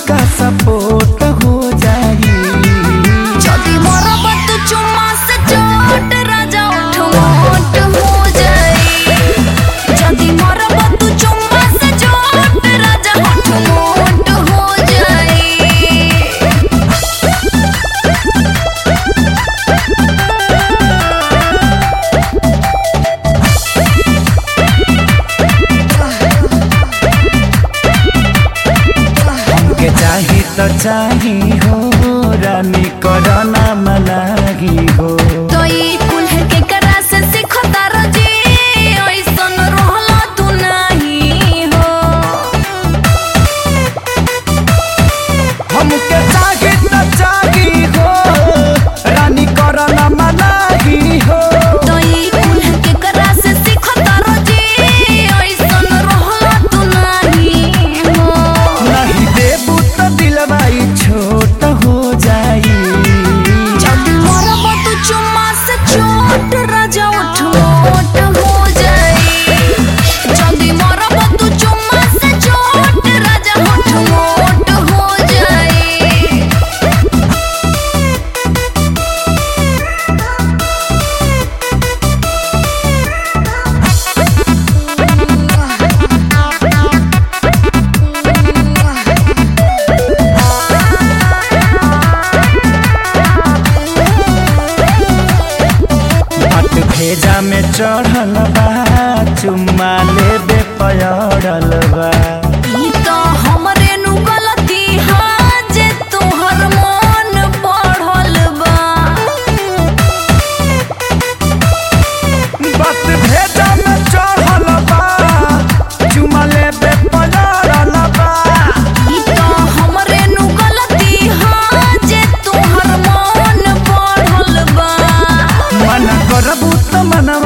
तनिका सपोर्ट हो जाई যদি মরবত চুম্মা সে চোট রাজা ওঠ মোট हो जाई যদি মরবত চুম্মা সে চোট রাজা ওঠ মোট हो जाई हमके चाही तो चाही हो रानी करना मनाही हो तो ई कुल्हे के करा से सीखो तारो जी ओइसन रहला तू नाही हो हमके चाही तो चाही हो रानी करना मनाही हो तो ई कुल्हे के करा से सीखो तारो जी ओइसन रहला तू नाही हो नहीं देबू तो दिलवाई छोट हो जाई যদি মরবত চুম্মা সে চোট রাজা ওঠ মোট हो जाई যদি মরবত চুম্মা সে চোট রাজা ওঠ মোট हो जाई बात भेजा में चढ़ल बा चुम्मा लेबे पयड़ल बा ई तो हमरे नु गलती हा जे तोहर मन पढ़ल बा बात भेजा में चढ़ल बा चुम्मा लेबे पयड़ल बा ई तो हमरे नु गलती हा जे तोहर मन पढ़ल बा मन करबू तो मनवा